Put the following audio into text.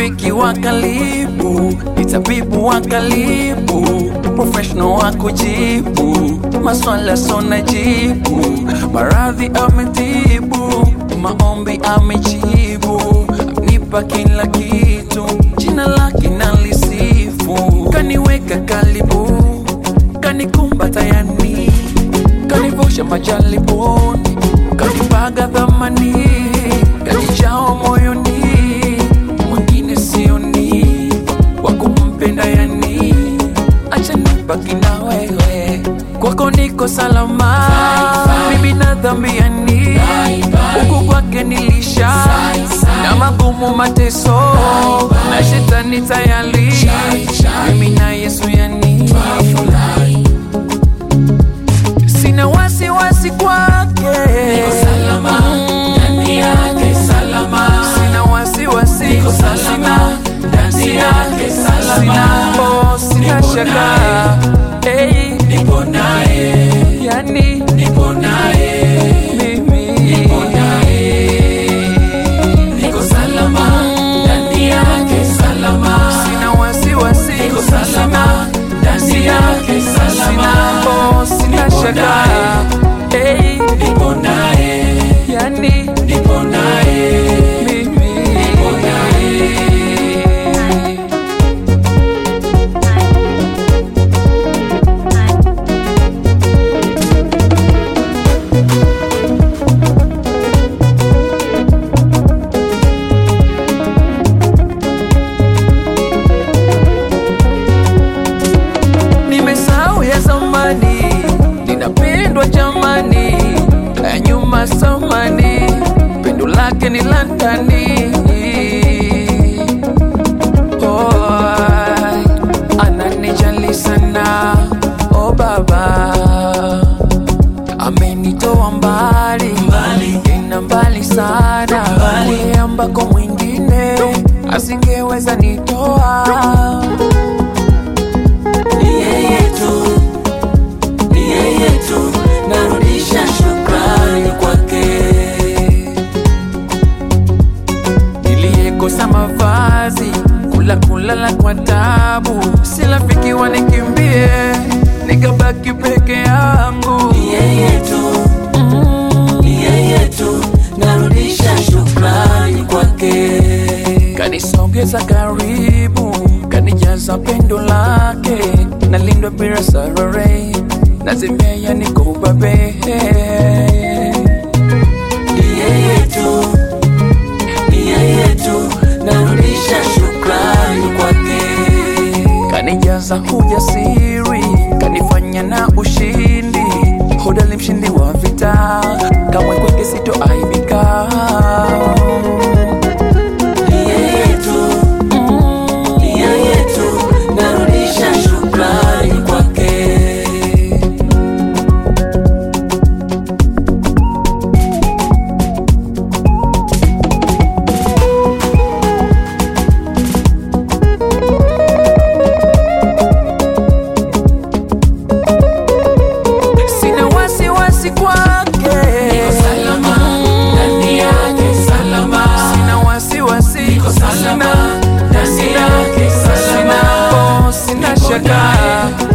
rafiki wa karibu, ni tabibu wa karibu, professional wa kujibu maswala sona jibu, maradhi ametibu, maombi amejibu, amenipa kila kitu, jina lake nalisifu, kaniweka karibu, kanikumbata yani, kanivusha majaribuni, kanipaga dhamani, kanijao moyoni, mwingine sioni wa kumpenda yani, acha nibaki na wewe, kwako niko salama, mimi na dhambi yani, huku kwake nilisha na magumu mateso na shetani tayari, mimi na Yesu yani sina wasiwasi kwake, ndani yake salama, sina wasiwasi, Niko salama, ndani yake salama. sina oh, sina Nipo shaka hey, nipo naye, yani nipo naye, mimi nipo naye, niko salama, ndani yake salama, sina wasiwasi, niko salama, ndani yake salama, sina oh, sina Nipo shaka hey, nipo naye, yani nipo naye, mimi nipo naye. nimesahau ya zamani, ninapendwa jamani, ya nyuma samani, pendo lake ni la ndani. Oh, ananijali sana, oh baba, amenitoa mbali Mbali. tena mbali sana, Mbali. kule ambako mwingine asingeweza nitoa. Ni yeye tu, ni yeye tu, narudisha shukrani kwake. niliyekosa mavazi, kula kulala kwa tabu, si rafiki wanikimbie, nikabaki peke yangu. Ni yeye tu, ni yeye tu, narudisha shukrani kwake. Kanisogeza karibu, kanijaza pendo lake, nalindwa bila sarare, nazimea niko ubabe. Ni yeye tu, ni yeye tu, narudisha shukrani kwake. kanijaza ujasiri, kanifanya na ushindi, hodari mshindi wa vita, kamwe kwake sitoaibika. Ni yeye tu, ni yeye tu, narudisha shukrani kwake. Sina wasiwasi kwake, Niko salama, ndani yake salama. sina wasiwasi, Niko salama, ndani sina, yake salama. sina, oh, sina Nipo shaka naye.